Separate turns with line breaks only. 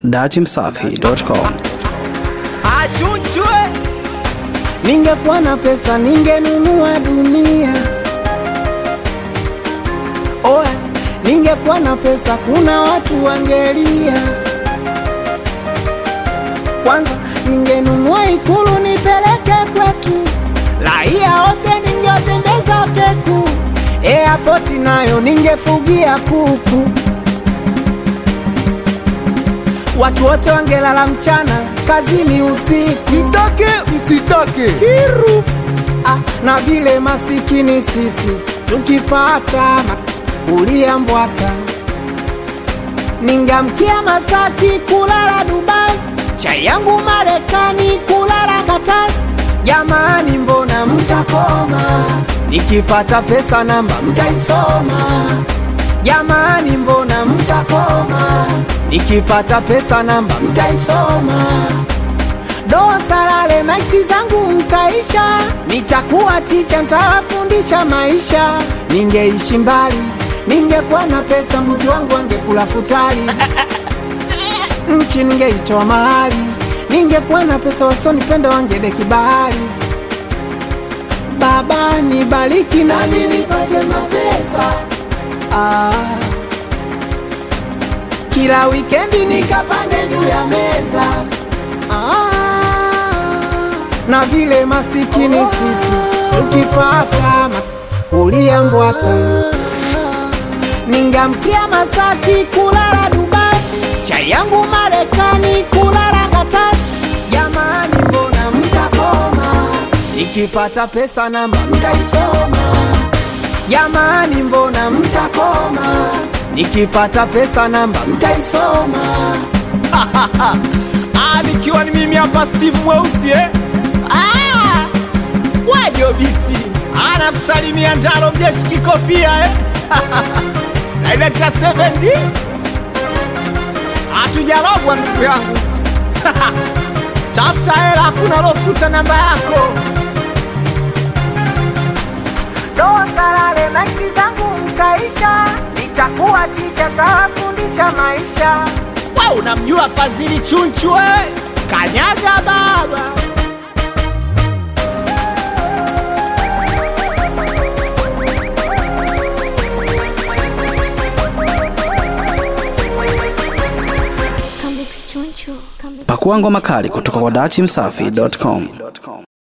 datimsafi.com.
Achunchwe
Ningekuwa na pesa ningenunua dunia. Oe, ningekuwa na pesa kuna watu wangelia. Kwanza ningenunua ikulu nipeleke kwetu, raia wote ningewatembeza peku. Airport nayo ningefugia kuku, watu wote wangelala mchana, kazini usiku.
mtake msitake
kiru ah, na vile masikini sisi tukipata ulia mbwata ningamkia Masaki kulala Dubai, chai yangu Marekani kulala Qatar. Jamani, mbona mtakoma? Nikipata pesa namba mtaisoma. Jamani, mbona mtakoma? Nikipata pesa namba mtaisoma doa salale maiksi zangu mtaisha, nitakuwa ticha, ntawafundisha maisha. Ningeishi mbali, ningekuwa na pesa, mbuzi wangu angekula futari, nchi ningeitoa mahali. Ningekuwa na pesa, wasonipenda wangedeki bahari. Baba nibariki nami nipate mapesa ah. Kila wikendi nikapande juu ya meza Ah, na vile masikini sisi tukipata kulia mbwata, ningamkia Masaki kulala Dubai, chai yangu Marekani kulala Qatar. Jamani, mbona mtakoma? Nikipata pesa namba mtaisoma. Jamani, mbona mtakoma? Nikipata pesa namba mtaisoma.
Ah, nikiwa ni mimi hapa Steve Mweusi eh? Ah, wajo biti anakusalimia Ndaro mjeshi kikofia eh? Director 7D hatujarogwa ndugu yangu tafuta hela, hakuna lofuta namba yako.
Doa salale maiki zangu mtaisha, nitakuwa ticha, tawafundisha maisha.
We unamjua Fadhili Chunchu eh? Kanyaga baba
Pakua ngoma kali kutoka kwa datimsafi.com.